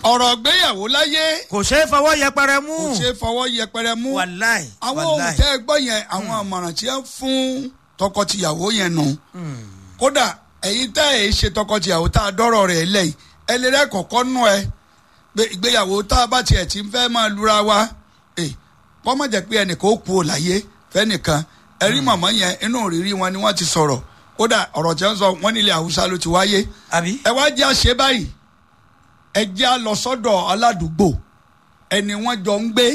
ọ̀rọ̀ gbéyàwó láyé kò ṣeé fọwọ́ yẹpẹrẹ mú kò ṣe é fọwọ́ yẹpẹrẹ mú wàláì àwọn ohun wàláì tẹ́ ẹ gbọ́ yẹn àwọn àmọ̀ràn tí wọ́n fún tọkọtìyàwó yẹn nù kódà ẹ̀yin tẹ́ ẹ̀ ṣe tọkọtìyàwó tá a dọ́rọ̀ rẹ̀ lẹ́yìn ẹ lè rẹ́ kọ̀ọ̀kan nù ẹ pé ìgbéyàwó tá a bá tiẹ̀ ti fẹ́ máa lura wa ẹ kọ́ mọ̀ jẹ́ pé ẹnìkan ó kú ò láyé fẹ́nìkan ẹ rí màmá yẹn inú òrírí wọn ni wọ́n ti sọ̀rọ̀ kódà ọ̀rọ̀ tí wọ́n sọ wọ́n nílẹ̀ haúsá ló ti wáyé àbí ẹ wá jẹ́ àṣẹ báyìí ẹ jẹ́ à lọ sọ́dọ̀ aládùúgbò ẹni wọ́n jọ ń gbé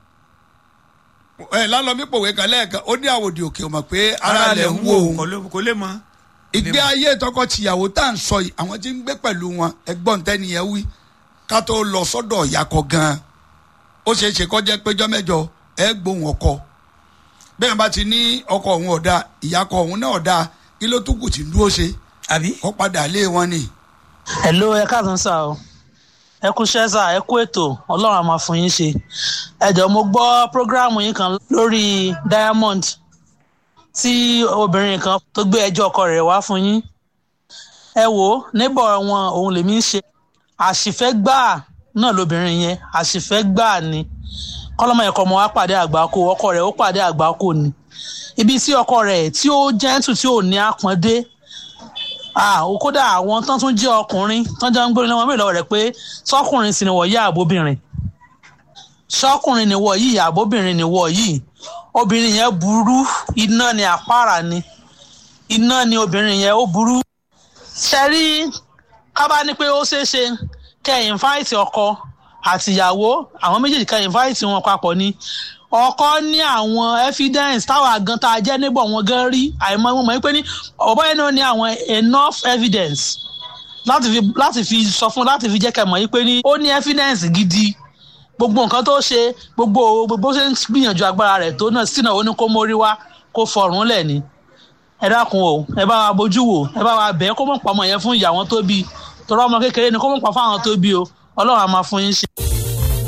ẹ lálọ́mí pòwe kan lẹ́ẹ̀kan ó ní àwòdì òkè ọmọ pé ara lẹ̀ ń wò ó kò lè- kò lè mọ. ìgbé ayé tọkọ-tìyàwó tá à ń sọ yìí àwọn tí ń gbé pẹ̀lú wọn ẹgbọ́n tẹ́niyẹn wí ká tó lọ sọ́dọ̀ ìyàkọ̀ gan-an ó ṣeé ṣe kọjá péjọ mẹ́jọ ẹ gbóhùn ọkọ bẹ́ẹ̀ bá ti ní ọkọ òun ọ̀dà ìyàkọ̀ òun náà ọ̀dà kí ló tún kù tí ń dúró ṣe àbí. kó padà lé wọn ni. hello ẹ káàtó sá o ẹ kú iṣẹ́ sá ẹ kú ètò ọlọ́run á máa fún yín ṣe ẹ jọ̀ọ́ mo gbọ́ prógráàmù yín kan lórí diamond tí obìnrin kan tó gbé ẹjọ́ ọkọ rẹ̀ wá fún yín ẹ wò ó níbọ̀ wọn òun lèmi ń ṣe àṣìfẹ́ gbáà náà lobìnrin yẹn àṣìfẹ́ gbáà ni kọ́lọ́mọ ẹ̀kọ́ ọmọ wa pàdé àgbákò ọkọ rẹ̀ ó pàdé àgbákò ni ibi tí ọkọ rẹ̀ tí ó gentle tí ò ní àpọ́ndé ah o kódà àwọn tán tún jẹ́ ọkùnrin tán jẹ́ ń gbórí lọ́wọ́ mélòó rẹ̀ pé sọ́kùnrin sì ni wọ̀ yí àbóbìnrin sọ́kùnrin ni wọ̀ yí àbóbìnrin ni wọ̀ yìí obìnrin yẹn burú iná ni àpárá ni iná ni obìnrin yẹn ó burú ṣẹ́rí kábà ní pé ó ṣeé ṣe kẹ́ ẹ̀ invite ọkọ àtìyàwó àwọn méjèèjì kẹ́ ẹ̀ invite wọn papọ̀ ni ọkọ ní àwọn evidence táwa gan tá a jẹ́ níbọ̀ wọn gan rí àìmọ̀ wọn mọ̀ pé ní ọ̀bọ̀ yẹn náà ní àwọn enough evidence láti fi láti fi sọ fún láti fi jẹ́ kẹ́ mọ̀ yín pé ní ó ní evidence gidi gbogbo nǹkan tó ṣe gbogbo gbogbo ṣe ń gbìyànjú agbára rẹ̀ tó náà sínú ó ní kó mórí wá kó fọrùn lẹ̀ ni ẹ dákun o ẹ bá wa bójú wò ẹ bá wa bẹ̀ ẹ́ kó mọ̀ pọ̀ ọmọ yẹn fún ìyá wọn tó bí torí ọmọ kékeré ni kó mọ̀ pọ̀ fáwọn tó bí o ọlọ́run á máa fún yín ṣe.